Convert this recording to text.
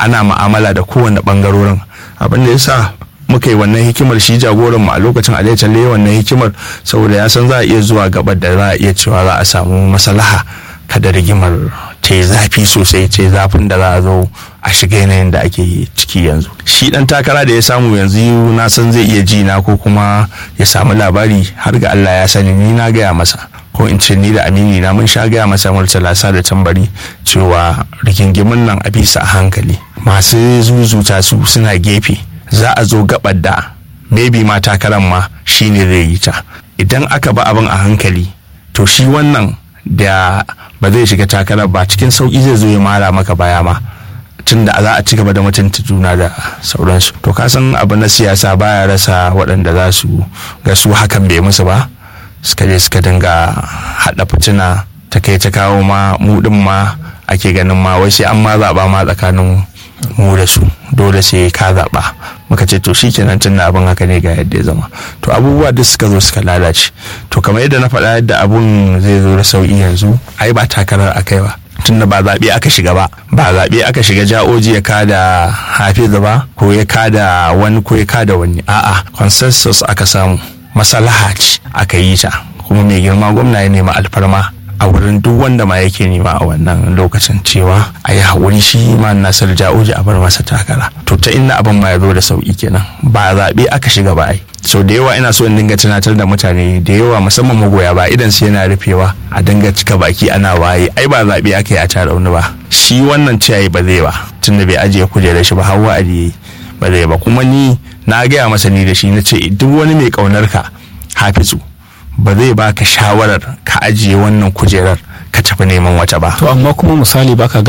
ana ma'amala da kowane bangarorin abin da yasa muka yi wannan hikimar shi jagoran mu a lokacin a calle wannan hikimar saboda ya san za a iya zuwa gabar da za a iya cewa za a samu maslaha kada rigimar ta yi zafi sosai ce zafin da za a zo a shiga yanayin da ake ciki yanzu shi dan takara da ya samu yanzu na san zai iya ji na ko kuma ya samu labari har ga Allah ya sani ni na gaya masa ko in ce ni da amini na mun sha gaya masa murtala sa da tambari cewa rigingimin nan a bisa a hankali masu zuzuta su suna gefe za a zo gabar da maybe ma takaran ma shine zai yi ta idan aka ba abin a hankali to shi wannan da ba zai shiga takarar ba cikin sauki zai zo ya mara maka baya ma tun da za a ci gaba da mutunta juna da sauransu to ka san abu na siyasa baya rasa waɗanda za su ga su hakan bai musu ba suka je suka dinga haɗa fitina ta kai ta kawo ma mu ɗin ma ake ganin ma wai sai an ma zaɓa ma tsakanin mu da su dole sai ka zaɓa muka ce to shikenan tun da abin haka ne ga yadda ya zama to abubuwa duk suka zo suka lalace to kamar yadda na faɗa yadda abun zai zo da sauƙi yanzu ai ba takarar akai ba tunda ba zaɓe aka shiga ba ba zaɓe aka shiga ja'oji ya kada hafizu ba ko ya kada wani ko ya kada wani a'a consensus aka samu masalaha ce aka yi ta kuma mai girma gwamna ya nema alfarma a wurin duk wanda ma yake nema a wannan lokacin cewa a yi haƙuri shi ma nasir ja'oji a bar masa takara to ta inna abin ma ya zo da sauƙi kenan ba zaɓe aka shiga ba ai so da yawa ina so in dinga tunatar da mutane da yawa musamman magoya ba idan su yana rufewa a dinga cika baki ana waye ai ba zaɓe aka yi a tarauni ba shi wannan ciyayi ba zai ba tunda bai ajiye kujerar shi ba har wa'adi ba zai ba kuma ni na gaya masa ni da shi na ce duk wani mai ƙaunar ka hafizu ba zai baka shawarar ka ajiye wannan kujerar ka tafi neman wata ba to amma kuma misali baka